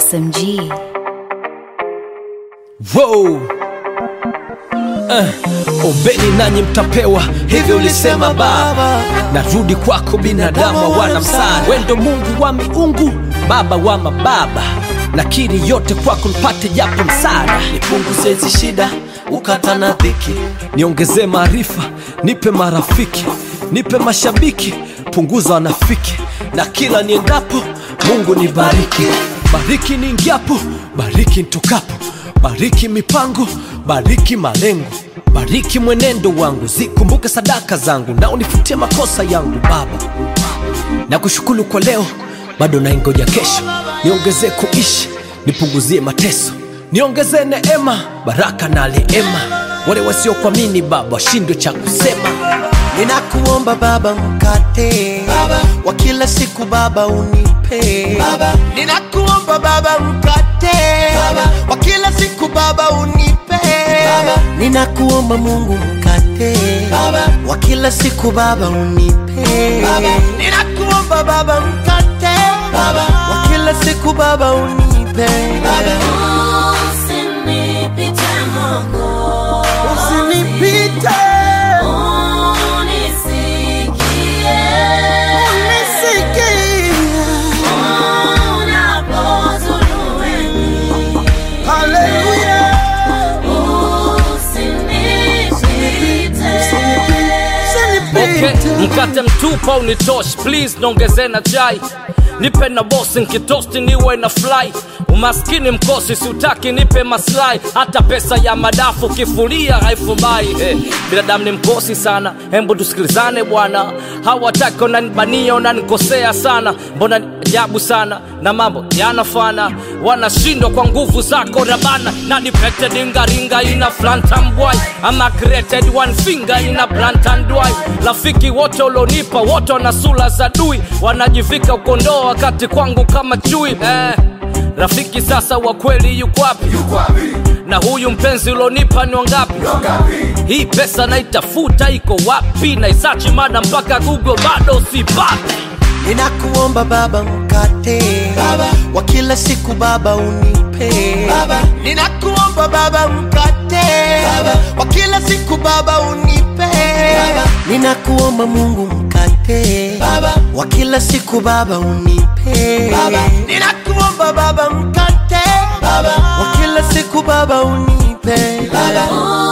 SMG. Wow. Uh, ombeni nanyi mtapewa, hivyo ulisema Baba. Narudi kwako binadamu wana msaada, wendo Mungu wa miungu, Baba wa mababa, nakiri yote kwako nipate japo msaada. nipunguze hizi shida ukata na dhiki niongezee maarifa, nipe marafiki, nipe mashabiki, punguza wanafiki, na kila niendapo Mungu nibariki, bariki niingiapo, bariki nitokapo, bariki mipango, bariki malengo, bariki mwenendo wangu, zikumbuke sadaka zangu, na unifutie makosa yangu Baba na kushukuru kwa leo, bado naingoja kesho. Niongezee kuishi, nipunguzie mateso, niongezee neema, baraka na rehema. Wale wasiokuamini Baba washindwe cha kusema. ninakuomba baba mkate baba. wa kila siku baba unipe baba. ninakuomba baba mkate baba. wa kila siku baba unipe baba. ninakuomba mungu mkate baba. wa kila siku baba unipe baba. ninakuomba baba mkate baba. wa kila siku baba unipe baba. Usinipite Mungu, usinipite unisikie, unisikie unapozulu wengi. haleluya Usinipite. Okay, mkate mtupa unitosh please niongeze na chai nipe na bosi nkitosti niwe na fly umaskini mkosi siutaki nipe maslahi hata pesa ya madafu kifulia haifumbai eh, binadamu ni mkosi sana hembu tusikilizane bwana hawataki unanibania unanikosea sana mbona ni ajabu sana na mambo yanafana wanashindwa kwa nguvu zako rabana na nipete dingaringa ina flantambwai ama created one finger ina blantandwai rafiki wote ulionipa wote wana sura za dui wanajivika ukondoo wakati kwangu kama chui eh, rafiki sasa wa kweli yuko wapi na huyu mpenzi ulionipa ni wangapi hii pesa naitafuta iko wapi naisachi mada mpaka google bado sipati ninakuomba baba mkate baba. wa kila siku baba unipe baba. ninakuomba baba mkate baba. wa kila siku baba unipe baba. ninakuomba mungu mkate baba. wa kila siku baba unipe baba. ninakuomba baba mkate baba. wa kila siku baba unipe baba.